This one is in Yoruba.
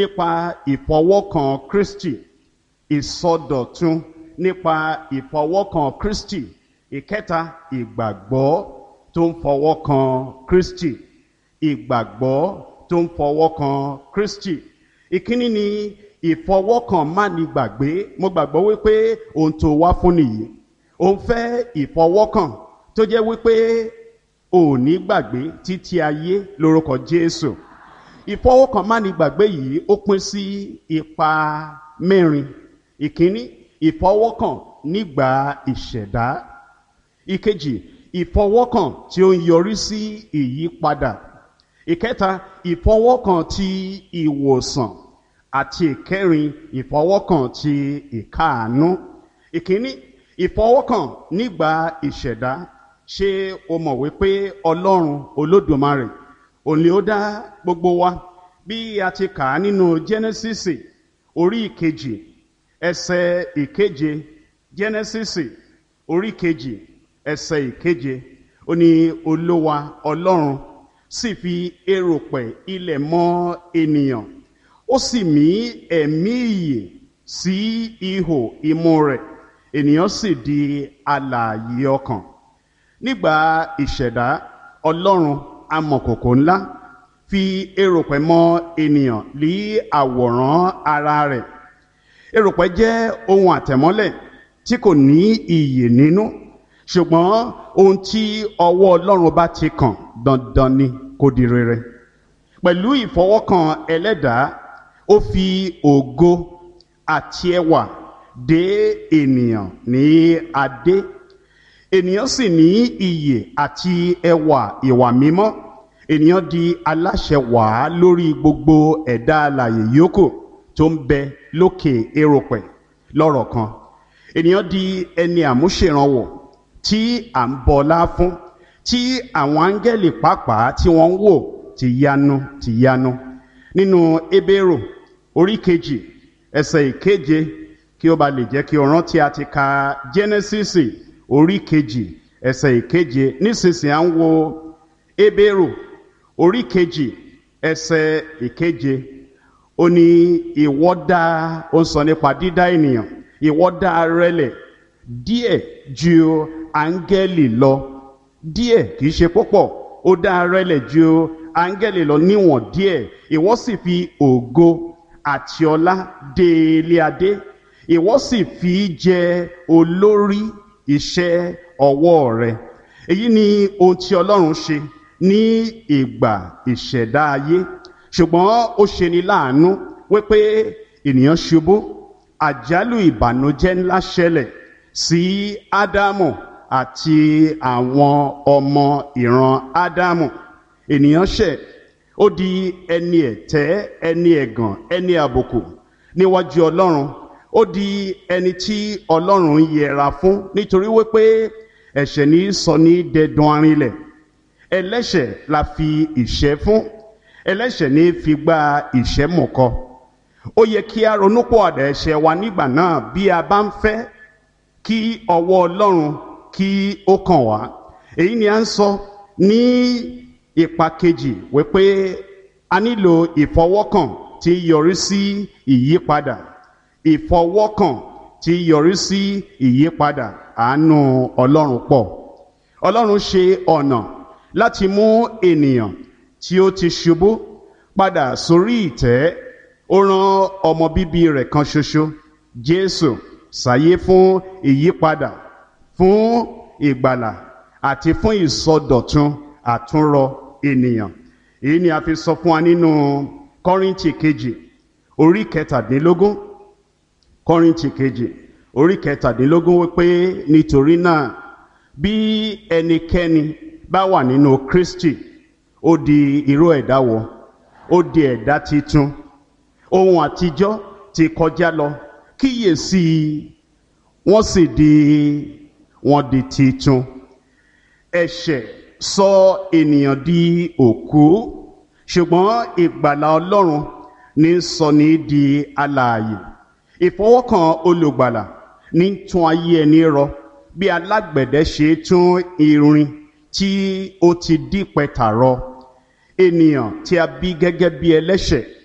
nípa ìfọwọ́kàn Kristi ìsọdọ̀tun nípa ìfọwọ́kàn Kristi ìkẹta ìgbàgbọ́ tó ń fọwọ́kàn Kristi ìgbàgbọ́ tó ń fọwọ́kàn Kristi ìkíní ni ìfọwọ́kàn má ní gbàgbé mo gbàgbọ́ wípé ohun tó wá fún nìyí òun fẹ́ ìfọwọ́kàn tó jẹ́ wípé ò ní gbàgbé títí ayé lórúkọ Jésù ìfọwọ́kàn má ní gbàgbé yìí ó pín sí ipa mẹ́rin ìkíní ìfọwọ́kàn nígbà ìṣẹ̀dá ìkejì ìfọwọ́kàn tí ó ń yọrí sí ìyípadà ìkẹta ìfọwọ́kàn ti ìwòsàn àti ìkẹrin ìfọwọ́kàn ti ìkáàánú ìkíní ìfọwọ́kàn nígbà ìṣẹ̀dá ṣé o mọ̀ wípé ọlọ́run olódùmarè òní ó dá gbogbo wa bí a ti kà á nínú jẹ́nẹ́sísì orí ìkejì ẹsẹ̀ ìkeje jẹ́nẹ́sísì orí ìkejì ẹsẹ̀ ìkeje ó ní olówa ọlọ́run sì fi erùpẹ̀ ilẹ̀ mọ́ ènìyàn ó sì mí ẹ̀mí ìyè sí ihò imú rẹ̀ ènìyàn sì di alààyè ọkàn nígbà ìṣẹ̀dá ọlọ́run amọ̀kòkò ńlá fi erùpẹ̀ mọ́ ènìyàn lí àwòrán ara rẹ̀ erùpẹ̀ jẹ́ ohun àtẹ̀mọ́lẹ̀ tí kò ní iyè nínú ṣùgbọ́n ohun tí ọwọ́ ọlọ́run bá ti kàn dandan ni kó di rere pẹ̀lú ìfọwọ́kàn ẹlẹ́dàá ó fi ògo àti ẹwà dé ènìyàn ní adé ènìyàn sì ní iyè àti ẹwà ìwà mímọ́ ènìyàn di aláṣẹ wàá lórí gbogbo ẹ̀dá alààyè yòókù tó ń bẹ lókè erùpẹ̀ lọ́rọ̀ kan ènìyàn di ẹni àmúṣèrànwọ́ tí à ń bọlá fún tí àwọn áńgẹ́lì pàápàá tí wọ́n ń wò ti yanu ti yanu nínú Hébérù orí kejì ẹsẹ̀ ìkeje kí ó ba lè jẹ́ kí o rántí a ti ka Jẹ́nẹ́sísì orí kejì ẹsẹ̀ ìkeje nísinsìnyí à ń wo Hébérù orí kejì ẹsẹ̀ ìkeje ó ní ìwọ dá ó ń sọ nípa dídá ènìyàn ìwọ dá rẹlẹ̀ díẹ̀ ju áńgẹ́lì lọ díẹ̀ kì í ṣe púpọ̀ ó dá rẹlẹ̀ ju áńgẹ́lì lọ níwọ̀n díẹ̀ ìwọ sì fi ògo àti ọlá dé ilé adé ìwọ sì fi jẹ olórí iṣẹ́ ọwọ́ rẹ èyí ni ohun tí Ọlọ́run ṣe ní ìgbà ìṣẹ̀dá ayé ṣùgbọ́n ó ṣe ni láàánú wípé ènìyàn ṣubú àjálù ìbànújẹ́ ńlá ṣẹlẹ̀ sí Ádámù àti àwọn ọmọ ìran Ádámù ènìyàn ṣẹ̀ ó di ẹni ẹ̀tẹ́ ẹni ẹ̀gàn ẹni àbùkù níwájú Ọlọ́run ó di ẹni tí Ọlọ́run ń yẹra fún nítorí wípé ẹ̀ṣẹ̀ ní sọ ní dẹdun arinlẹ̀ ẹlẹ́ṣẹ̀ la fi ìṣẹ́ fún ẹlẹ́ṣẹ̀ ní fi gba ìṣẹ́ mọ̀kọ ó yẹ kí a ronúpọ̀àdà ẹ̀ṣẹ̀ wa nígbà náà bí a bá ń fẹ́ kí ọwọ́ Ọlọ́run kí ó kàn wá èyí ni a ń sọ ní ipa kejì wípé a nílò ìfọwọ́kàn tí yọrí sí ìyípadà ìfọwọ́kàn tí yọrí sí ìyípadà àánú Ọlọ́run pọ̀ Ọlọ́run ṣe ọ̀nà láti mú ènìyàn tí ó ti ṣubú padà sórí ìtẹ́ ó rán ọmọ bíbí rẹ̀ kan ṣoṣo Jésù sáyé fún ìyípadà fún ìgbàlà àti fún ìsọdọ̀tun àtúnrọ ènìyàn èyí ni a fi sọ fún wa nínú Kọ́ríńtì kejì orí kẹtàdínlógún Kọ́ríńtì kejì orí kẹtàdínlógún wípé nítorí náà bí ẹnikẹ́ni bá wà nínú Kristi ó di irú ẹ̀dá wọ ó di ẹ̀dá titun ohun àtijọ́ ti kọjá lọ kíyèsí wọ́n sì di wọ́n di titun ẹ̀ṣẹ̀ sọ ènìyàn di òkú ṣùgbọ́n ìgbàlà Ọlọ́run ní sọ ní di alààyè ìfọwọ́kàn olùgbàlà ní tún ayé ẹni rọ bí alágbẹ̀dẹ ṣe tún irin tí ó ti dípẹ́ tààrọ ènìyàn tí a bí gẹ́gẹ́ bí ẹlẹ́ṣẹ̀